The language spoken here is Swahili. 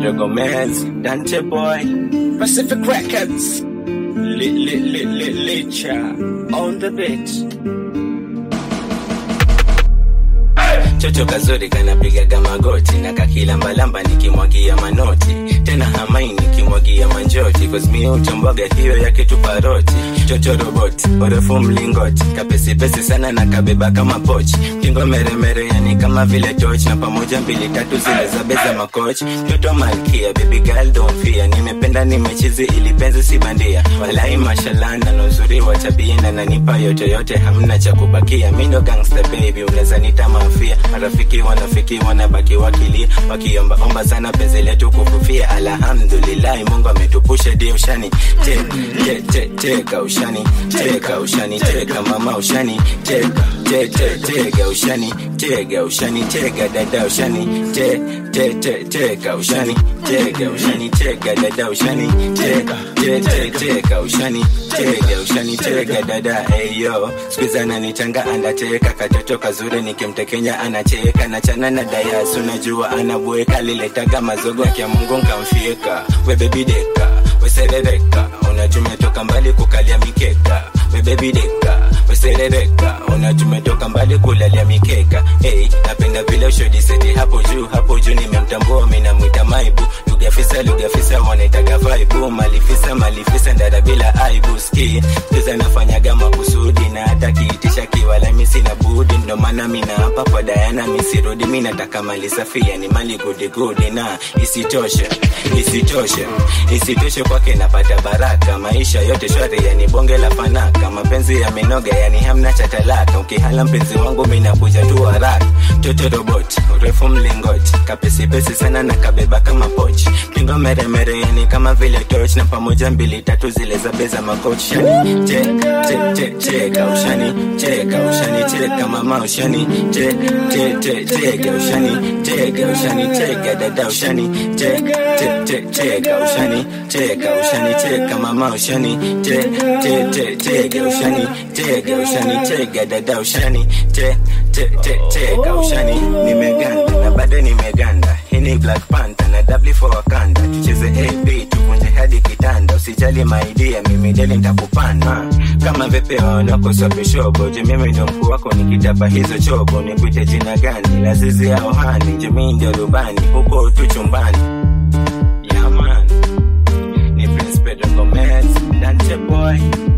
Pedro Gomez, Dante Boy, Pacific Records, Lit Lit Lit Lit Licha, on the beat. Chocho kazuri kanapigaga magoti na kakila mbalamba nikimwagia manoti tena hamai nikimwagia manjoti cause mi utomboga hiyo ya kitu paroti chocho roboti urefu mlingoti kapesipesi sana na kabeba kama pochi kingo meremere yani kama vile toch na pamoja mbili tatu zile za beza makochi mtoto malkia baby girl don't fear nimependa nimechizi ili penzi si bandia walai mashallah na nuzuri wa tabia na nanipa yote yote hamna cha kubakia mi ndo gangster baby unaweza nita mafia marafiki wanafiki wanabaki wakilia wakiombaomba sana penzi letu kufufia alhamdulillahi mungu ametupusha di ushani te, te, te, teka ushani teka ushani teka mama ushani teka te, te, tega ushani tega ushani tega dada ushani te, te, te, teka ushani tega ushani tega dada ushani te, te, te, teka ushani tega ushani tega dada eyo skuiza nanitanga andateka katoto kazuri nikimtekenya anacheka nachana na dayasu najua anabweka liletaga mazogo ya mungu nkamfieka webebideka weserereka unatumetoka mbali kukalia mikeka webebideka weserereka unatumetoka mbali kulalia mikeka hey, napenda vile ushodiseti hapo juu hapo juu nimemtambua minamwita maibu lugafisa lugafisa wanaitaga vaibu malifisa malifisa ndara bila aibu ski tuza nafanyaga makusudi na hata kiitisha kiwala misi na budi ndo maana mina hapa kwa dayana misirudi mi nataka mali safi yani mali gudigudi na isitoshe isitoshe isitoshe kwake napata baraka maisha yote shwari yani bonge la fanaka mapenzi ya minoga yani hamna cha talaka ukihala mpenzi wangu minakuja tu haraka toto robot urefu mlingoti kapesipesi sana na kabeba kama pochi pingo meremere yani kama vile toch na pamoja mbili tatu zile za beza makochi shani che che che cheka ushani cheka ushani cheka mama ushani che che che cheka ushani cheka ushani cheka dada ushani che che che cheka ushani cheka ushani cheka mama ushani che che che cheka ushani cheka ushani cheka dada ushani che che che cheka ushani nimeganda na bado nimeganda hii ni black panther na w for wakanda tucheze ab tuvunje hadi kitanda usijali maidia mimi deli ntakupanda kama vepeo nakoswapishobo je mimi ndo mkuu wako nikitapa hizo chobo nikuite jina gani lazizi ya ohani jemii ndio rubani huko tu chumbani yaman ni prince pedro gomez dante boy